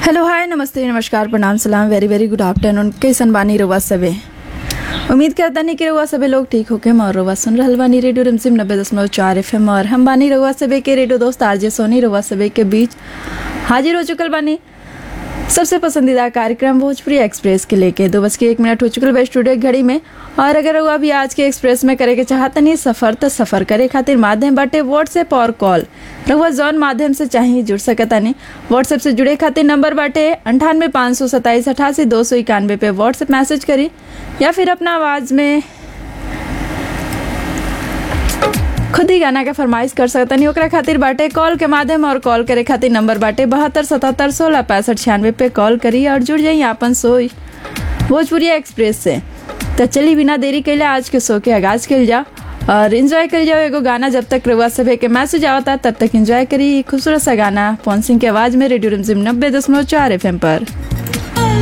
hello hi नमस्ते नमस्कार प्रणाम सलाम वेरी वेरी गुड आफ्टरनून कैसन बानी रउआ सबे उम्मीद करता नहीं कि रउआ सबे लोग ठीक होके और रउआ सुन रहल बानी रेडियो रिमसिम नब्बे दशमलव चार एफ और हम बानी रउआ सबे के रेडियो दोस्त आरजे सोनी रउआ सबे के बीच हाजिर हो चुकल बानी सबसे पसंदीदा कार्यक्रम भोजपुरी एक्सप्रेस के लेके दो बज के एक मिनट हो चुकल बा स्टूडियो की घड़ी में और अगर वो अभी आज के एक्सप्रेस में करे के चाहतनी सफर तो सफर करे खातिर माध्यम बाटे व्हाट्सएप और कॉल रहुआ जौन माध्यम से चाहे जुड़ सकतानी व्हाट्सएप से जुड़े खातिर नंबर बाटे अंठानवे पाँच सौ सत्ताईस अठासी दो सौ इक्यानवे पे व्हाट्सएप मैसेज करी या फिर अपना आवाज़ में खुद ही गाना के फरमाइश कर सकतनी ओकरा खातिर बाटे कॉल के माध्यम और कॉल करे खातिर नंबर बाटे बहत्तर सतहत्तर सोलह पैंसठ छियानवे पे कॉल करी और जुड़ जाइए अपन सोई भोजपुरी एक्सप्रेस से तो चली बिना देरी कैले आज के शो के आगाज कल जाओ और इन्जॉय कर जाओ एगो गाना जब तक रउआ सभे के मैसेज आवता तब तक एंजॉय करी खूबसूरत सा गाना पवन सिंह की आवाज में रेडियो रिमझिम नब्बे दशमलव चार एफ पर